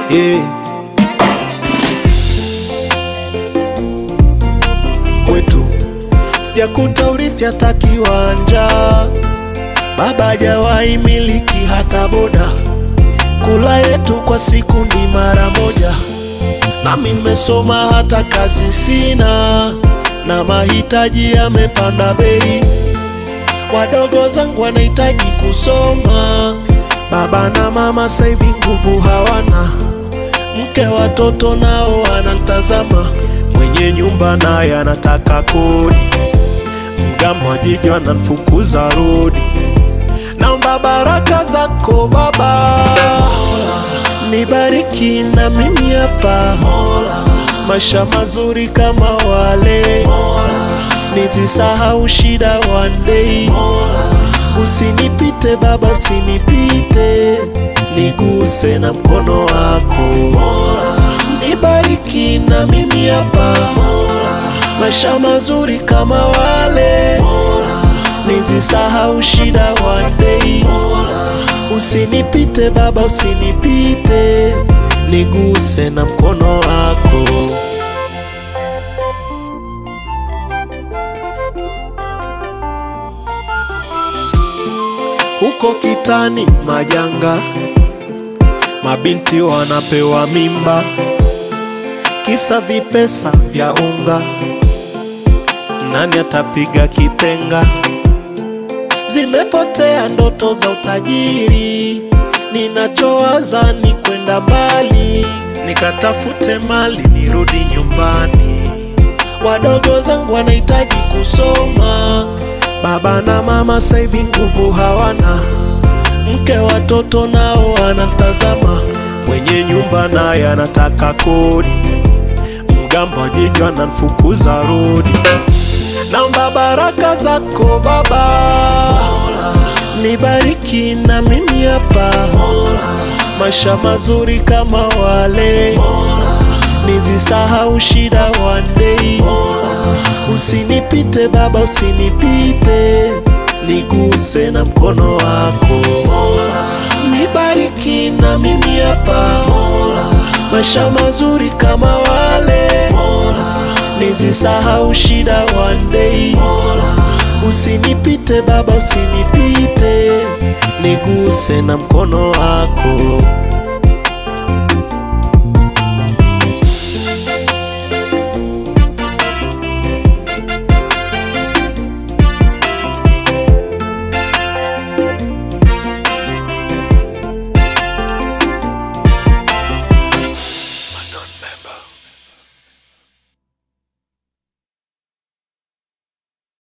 yeah. Kwetu sijakuta urithi hata kiwanja, baba hajawahi miliki hata boda. Kula yetu kwa siku ni mara moja, nami nimesoma hata kazi sina, na mahitaji yamepanda bei. Wadogo zangu wanahitaji kusoma, baba na mama saivi nguvu hawana, mke watoto nao wanantazama, mwenye nyumba naye anataka kodi, mgambo wa jiji wanamfukuza rodi. Naomba baraka zako Baba, nibariki na mimi hapa, maisha mazuri kama wale, nizisahau shida one day. Usinipite Baba, usinipite, niguse na mkono wako, nibariki na mimi hapa, maisha mazuri kama wale nizisahau shida one day. Usinipite Baba, usinipite, niguse na mkono wako. Huko kitani majanga, mabinti wanapewa mimba, kisa vipesa vya unga. Nani atapiga kipenga? Zimepotea ndoto za utajiri, ninachowaza ni kwenda mbali, nikatafute mali nirudi nyumbani. Wadogo zangu wanahitaji kusoma, baba na mama saivi nguvu hawana, mke watoto nao wanatazama, mwenye nyumba naye anataka kodi, mgambo wa jiji wanamfukuza rodi. Naomba baraka zako Baba, nibariki na mimi hapa, maisha mazuri kama wale, nizisahau shida one day. Usinipite Baba, usinipite, niguse na mkono wako, nibariki na mimi hapa, maisha mazuri kama wale nizisahau shida one day. Usinipite Baba, usinipite, niguse na mkono wako.